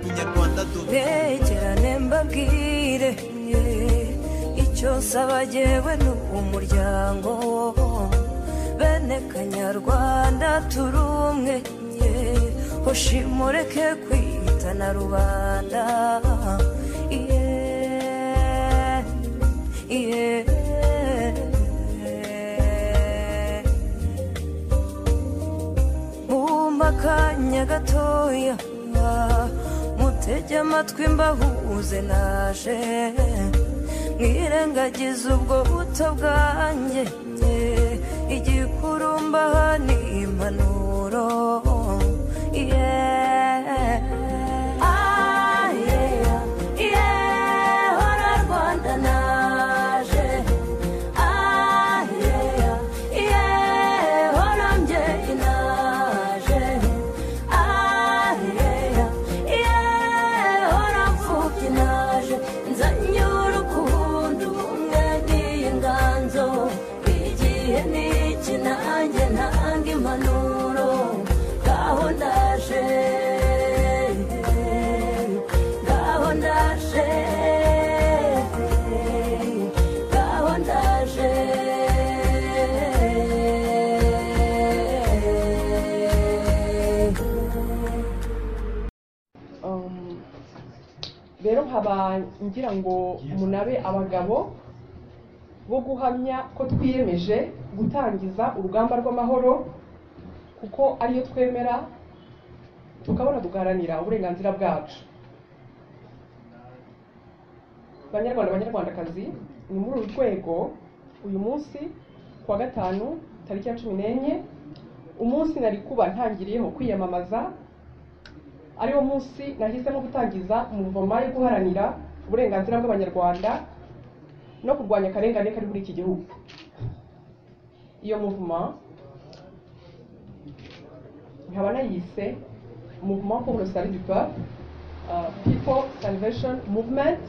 Munyarwanda duhe begerane mbabwire yeah. icyo nsaba jyewe ni umuryango bene kanyarwanda turi umwe yeah. hoshi mureke kwitana rubanda yeah. yeah. Mumba akanya gatoya mutege amatwi mbahuze naje mwirengagize ubwo buto bwanjye igikurumbaha ni impanuro yeah. Ah, yeah, yeah, hora Rwanda naje Ah, yeah, yeah, hora mbyeyi naje Ah, yeah, yeah, hora mfubyi naje nzanye urukundo ubumwe n'inganzo igihe ni iki nanjye ntanga impanuro ngaho ndaje ngaho ndaje ngaho ndaje Um, rero nkaba ngira ngo munabe abagabo bo guhamya ko twiyemeje gutangiza urugamba rw'amahoro kuko ariyo twemera tukabona tugaharanira uburenganzira bwacu banyarwanda banyarwandakazi ni muri uru rwego uyu munsi kuwa gatanu tariki ya cumi n'enye umunsi nari kuba ntangiriyeho kwiyamamaza ariwo munsi nahisemo gutangiza umuvoma yo guharanira uburenganzira bw'abanyarwanda no kurwanya akarengane kari muri iki gihugu iyo muvuma nkaba nayise muvuma pour le salut du peuple uh, people salvation movement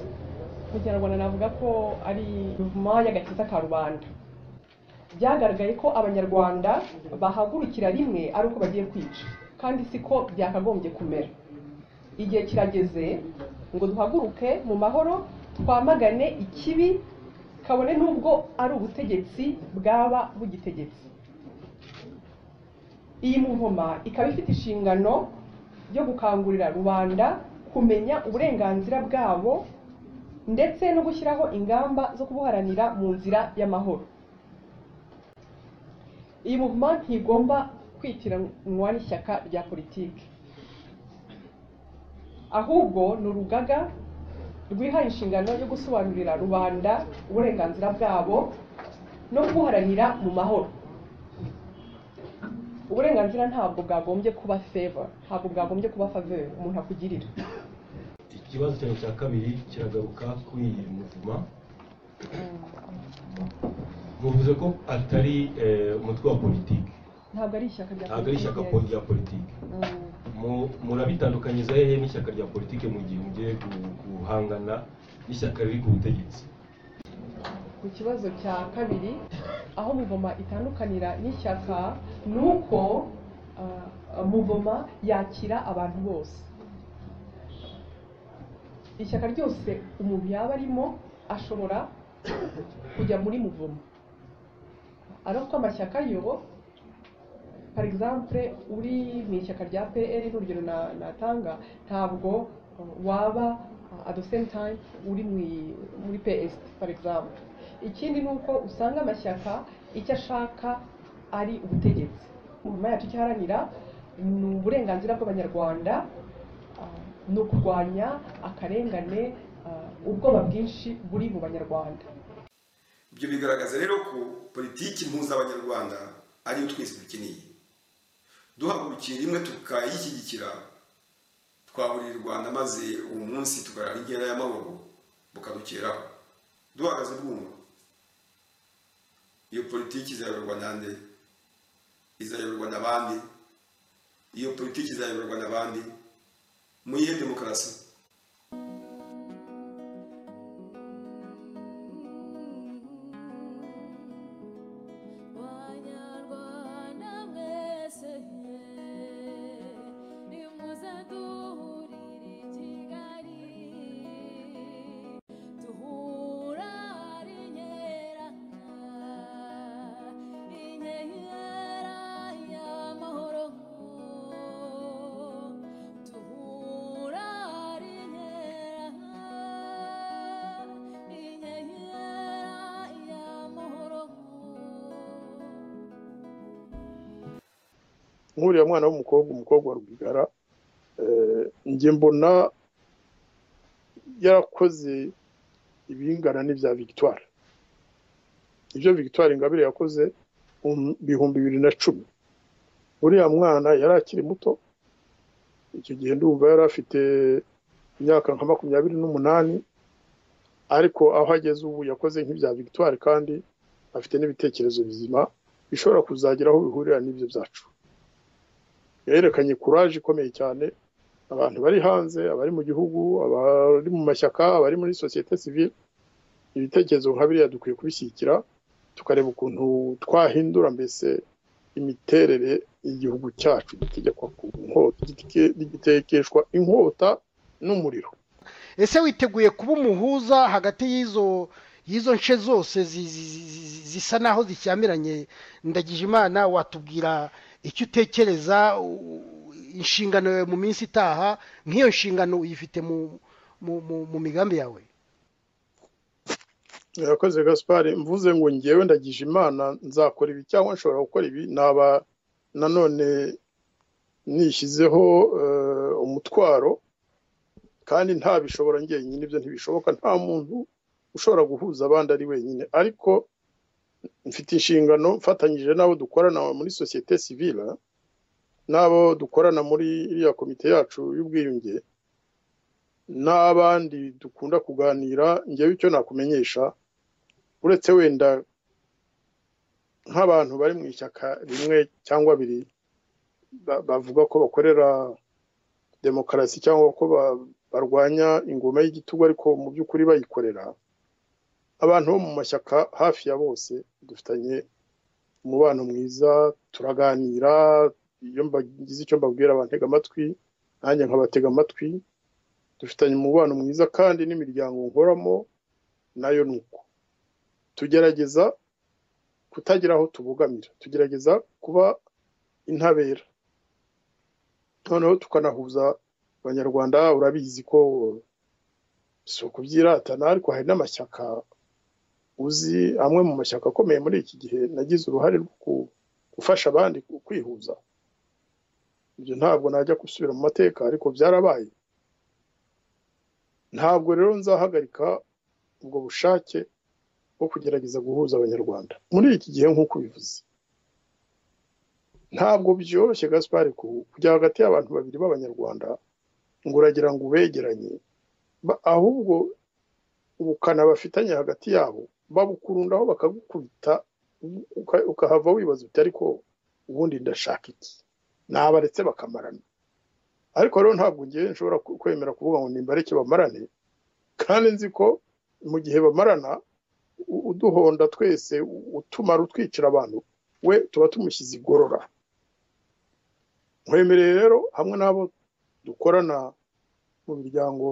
mu kinyarwanda navuga ko ari muvuma y'agakiza ka rubanda byagaragaye ko abanyarwanda bahagurukira rimwe ari uko bagiye kwica kandi siko byakagombye kumera igihe kirageze ngo duhaguruke mu mahoro twamagane ikibi kabone n'ubwo ari ubutegetsi bwaba bugitegetse iyi muvoma ikaba ifite inshingano yo gukangurira rubanda kumenya uburenganzira bwabo ndetse no gushyiraho ingamba zo kubuharanira mu nzira y'amahoro iyi muvuma ntigomba kwitiranwa n'ishyaka rya politiki ahubwo ni urugaga rwihaye inshingano yo gusobanurira rubanda uburenganzira bwabo no kubuharanira mu mahoro uburenganzira ntabwo bwagombye kuba feva ntabwo bwagombye kuba faveri umuntu akugirira ikibazo cyawe cya kabiri kiragaruka kuri iyi muvuma muvuze ko atari eh, umutwe wa politiki ntabwo ari ishyaka rya ntabwo ari ishyaka po- rya politiki Mm, Mu- murabitandukanyiza hehe n'ishyaka rya politiki mu gihe mugiye gu- guhangana n'ishyaka riri ku butegetsi ku kibazo cya kabiri aho muvoma itandukanira n'ishyaka ni uko ah, muvoma yakira abantu bose ishyaka ryose umuntu yaba arimo ashobora kujya muri muvoma ariko ko amashyaka yo par exemple uri mu ishyaka rya pr n'urugero na- natanga ntabwo uh, waba uh, at the same time uri mu- muri ps par exemple ikindi ni uko usanga amashyaka icyo ashaka ari ubutegetsi nyuma yacu icyo iharanira ni uburenganzira bw'abanyarwanda uh, ni ukurwanya akarengane uh, ubwoba bwinshi buri mu banyarwanda ibyo bigaragaza rero ko politiki mpuza abanyarwanda ariyo twese dukeneye duhagurukiye rimwe tukayishyigikira twaburiye u rwanda maze uwo munsi tugarara inkera y'amahoro bukadukeraho duhagaze bwumva iyo politiki izayoborwa nande izayoborwa n'abandi iyo politiki izayoborwa n'abandi mu yihe demokarasi nkuriya mwana w'umukobwa umukobwa wa rwigara njye mbona yarakoze ibingana n'ibya victoire ibyo victoire ingabire yakoze mu bihumbi bibiri na cumi uriya mwana yari akiri muto icyo gihe ndumva yari afite imyaka nka makumyabiri n'umunani ariko aho ageze ubu yakoze nk'ibya victoire kandi afite n'ibitekerezo bizima bishobora kuzagira aho bihurira n'ibyo byacu yerekanye kuraje ikomeye cyane abantu bari hanze abari mu gihugu abari mu mashyaka abari muri sosiyete sivile ibitekerezo nka biriya dukwiye kubishyigikira tukareba ukuntu twahindura mbese imiterere y'igihugu cyacu gitegekwa ku nkota gitekeshwa inkota n'umuriro ese witeguye kuba umuhuza hagati y'izo y'izo nce zose zi- zi- zi- zi- zisa naho zishyamiranye ndagije imana watubwira icyo utekereza u- inshingano yawe mu minsi itaha nk'iyo nshingano uyifite mu mu mu- mu migambi yawe yakoze gaspari mvuze ngo ngewe ndagije imana nzakora ibi cyangwa nshobora gukora ibi naba nanone nishyizeho eh, umutwaro kandi ntabishobora njyenyine ibyo ntibishoboka nta muntu ushobora guhuza abandi ari wenyine ariko mfite inshingano mfatanyije n'abo dukorana muri sosiyete sivile n'abo dukorana muri iriya komite yacu y'ubwiyunge n'abandi dukunda kuganira ngewe icyo nakumenyesha uretse wenda nk'abantu bari mu ishyaka rimwe cyangwa abiri ba- bavuga ko bakorera demokarasi cyangwa ko ba- barwanya ingoma y'igitugu ariko mu by'ukuri bayikorera abantu bo mu mashyaka hafi ya bose dufitanye umubano mwiza turaganira iyo mbagize icyo mbabwira bantega amatwi nanjye nkabatega amatwi dufitanye umubano mwiza kandi n'imiryango nkoramo nayo ni uko tugerageza kutagira aho tubogamira tugerageza kuba intabera noneho tukanahuza abanyarwanda urabizi ko si ukubyiratana ariko hari n'amashyaka uzi amwe mu mashyaka akomeye muri iki gihe nagize uruhare rwo ku- gufasha abandi ku- kwihuza ibyo ntabwo najya gusubira mu mateka ariko byarabaye ntabwo rero nzahagarika ubwo bushake bwo kugerageza guhuza abanyarwanda muri iki gihe nk'uko ubivuze ntabwo byoroshye gaspari ku- kujya hagati y'abantu babiri b'abanyarwanda ngo uragira ngo ubegeranye Ba- ahubwo ubukana bafitanye hagati yabo babukurundaho bakagukubita uka- ukahava wibaza uti ariko ubundi ndashaka iki nabaretse bakamarana ariko rero ntabwo ngewe nshobora ku- kwemera kuvuga ngo nimbareke bamarane kandi nzi ko mu gihe bamarana u- uduhonda twese u- utumara utwicira abantu we tuba tumushyize igorora nkwemereye rero hamwe n'abo dukorana mu miryango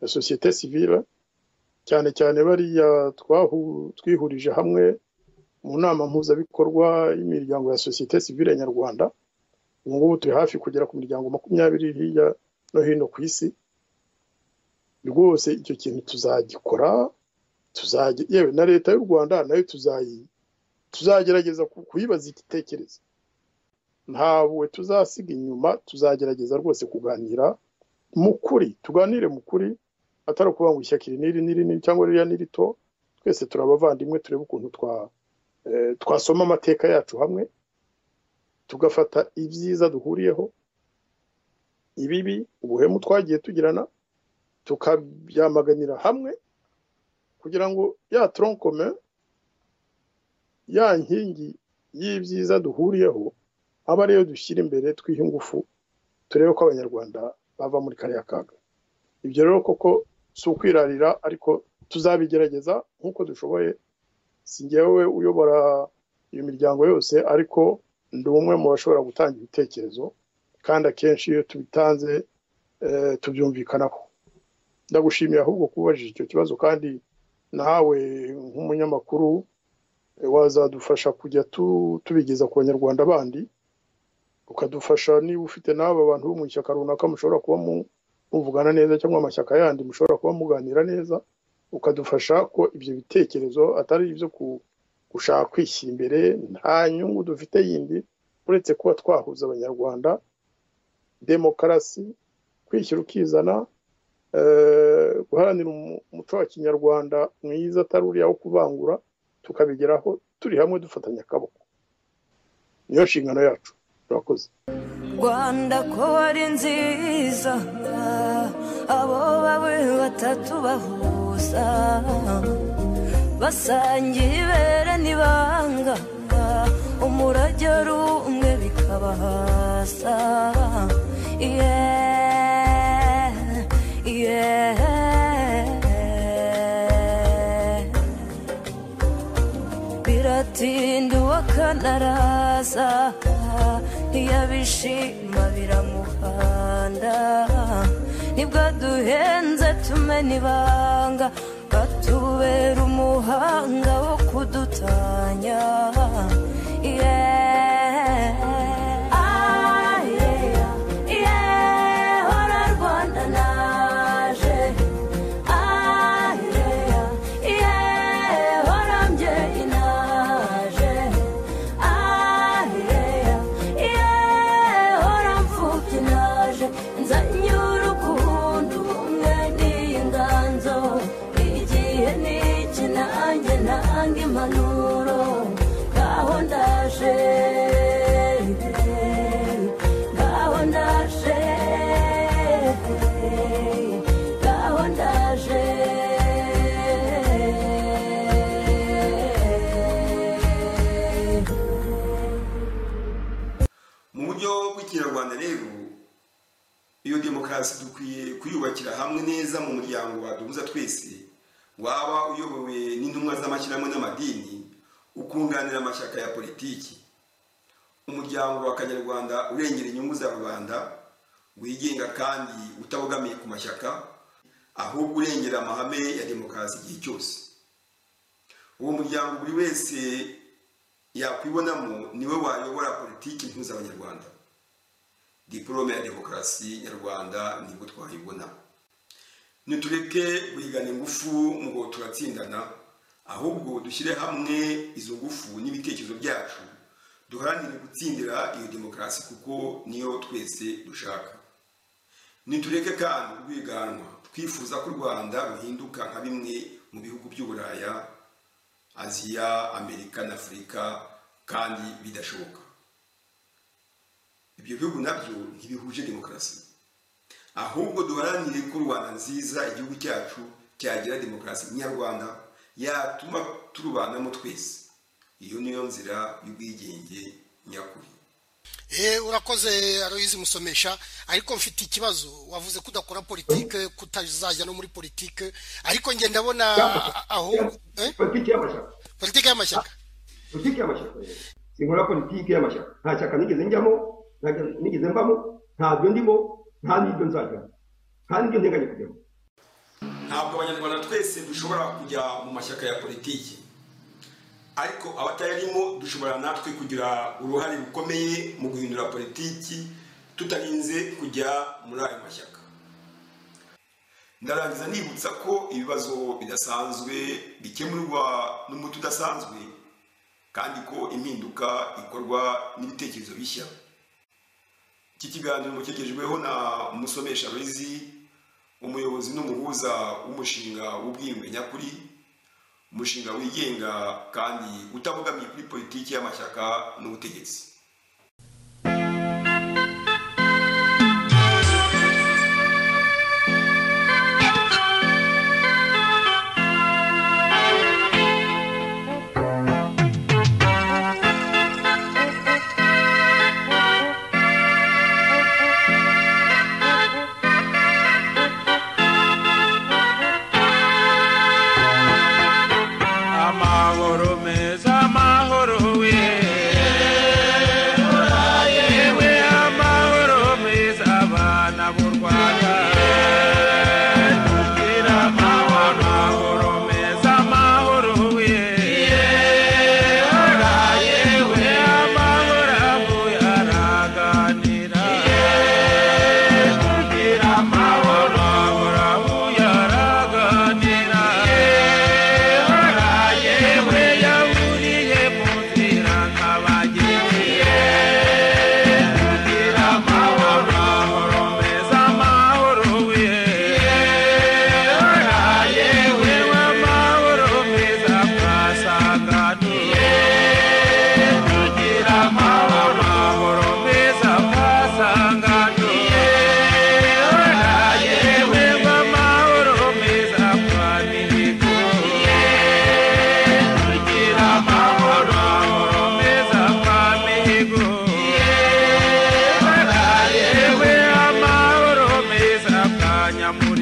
ya sosiyete sivile cyane cyane bariya twahu- twihurije hamwe mu nama mpuzabikorwa y'imiryango ya sosiyete sivile nyarwanda ubu ngubu turi hafi kugera ku miryango makumyabiri hirya no hino ku isi rwose icyo kintu tuzagikora tuzajya yewe na leta y'u rwanda nayo tuzayi tuzagerageza ku- kuyibaza igitekerezo ntabwo tuzasiga inyuma tuzagerageza rwose kuganira mu kuri tuganire mu kuri atari ukuvuga ngo ishyaka iri n'iri n'iri n'iri cyangwa ririya ni rito twese turi abavandimwe turebe ukuntu twa eh, twasoma amateka yacu hamwe tugafata ibyiza duhuriyeho ibibi ubuhemu twagiye tugirana tukabyamaganira hamwe kugira ngo ya tronkome ya nkingi y'ibyiza duhuriyeho aba ariyo dushyira imbere twiha ingufu turebe ko abanyarwanda bava muri kariya kaga ibyo rero koko si ukwirarira ariko tuzabigerageza nk'uko dushoboye si njyewe uyobora iyo miryango yose ariko ndi umwe mu bashobora gutanga ibitekerezo kandi akenshi iyo tubitanze eh, tubyumvikanaho ndagushimiye ahubwo kubajije icyo kibazo kandi nawe nk'umunyamakuru eh, wazadufasha kujya tu- tubigeza ku banyarwanda bandi ukadufasha niba ufite n'aba bantu bo mu ishyaka runaka mushobora kuba mu- muvugana neza cyangwa amashyaka yandi mushobora kuba muganira neza ukadufasha ko ibyo bitekerezo atari ibyo ku- gushaka kwishyira imbere nta nyungu dufite yindi uretse kuba twahuza abanyarwanda demokarasi kwishyira ukizana eh, guharanira umu- umuco wa kinyarwanda mwiza atari uriya wo kuvangura tukabigeraho turi hamwe dufatanya akaboko niyo nshingano yacu turakoze rwanda ko ari nziza abo bawe batatu bahuza basangiye ibere n'ibanga umurage ari umwe bikabahasa yeah, yeah. biratinda uwakanaraza iyo abishima biramuhanda nibwo duhenze tumena ibanga batubera umuhanga wo kudutanya Yeah. Ah, yeah, yeah, hora Rwanda naje Ayeya, iye, warambye inaje. Ayeya, iye, waramfuka inaje. Nzanyura ukundi ubumwe n'inganzo. Igihe ni iki nanjye nanga impanuro. Ngaho ndaje, ngaho ndaje. gahondaje mu buryo bw'ikinyarwanda rero iyo demokarasi dukwiye kuyubakira hamwe neza mu muryango waduhuza twese waba uyobowe n'intumwa z'amashyirahamwe n'amadini ukunganira amashyaka ya politiki umuryango wa kanyarwanda urengera inyungu za rubanda wigenga kandi utabogamiye ku mashyaka ahubwo urengera amahame ya demokarasi igihe cyose uwo muryango buri wese yakwibonamo niwe wayobora politiki mpuza abanyarwanda diporome ya demokarasi nyarwanda nibwo twayibona nitureke guhigana ingufu ngo turatsindana ahubwo dushyire hamwe izo ngufu n'ibitekerezo byacu duharanire gutsindira iyo demokarasi kuko niyo twese dushaka nitureke kandi urwiganwa twifuza ko u rwanda ruhinduka nka bimwe mu bihugu by'uburaya aziya amerika na afurika kandi bidashoboka ibyo bihugu nabyo ntibihuje demokarasi ahubwo duharanire ko rwanda nziza igihugu cyacu cyagira demokarasi nyarwanda yatuma turubanamo twese iyo niyo nzira y'ubwigenge nyakuri Eh, urakoze aroyizi musomesha ariko mfite ikibazo wavuze ko udakora politike kutazajya no muri politike ariko nge ndabona aho eh? politiki y'amashyaka politike y'amashyaka politiki y'amashyaka sinkora politiki y'amashyaka nta shyaka nigeze njyamo nta shyaka nigeze mbamo ntabyo ndimo nta n'ibyo nzajya nta n'ibyo nteganya kujyamo ntabwo abanyarwanda twese dushobora kujya mu mashyaka ya politiki ariko abatayarimo dushobora natwe kugira uruhare rukomeye mu guhindura politiki tutarinze kujya muri ayo mashyaka ndarangiza nibutsa ko ibibazo bidasanzwe bikemurwa n'umuti udasanzwe kandi ko impinduka ikorwa n'ibitekerezo bishya iki kiganiro mukegejweho na musomesha Loizi umuyobozi n'umuhuza w'umushinga w'ubwiyunge nyakuri umushinga wigenga kandi utabogamiye kuri politiki y'amashyaka n'ubutegetsi amahoro meza amahoro we nyamura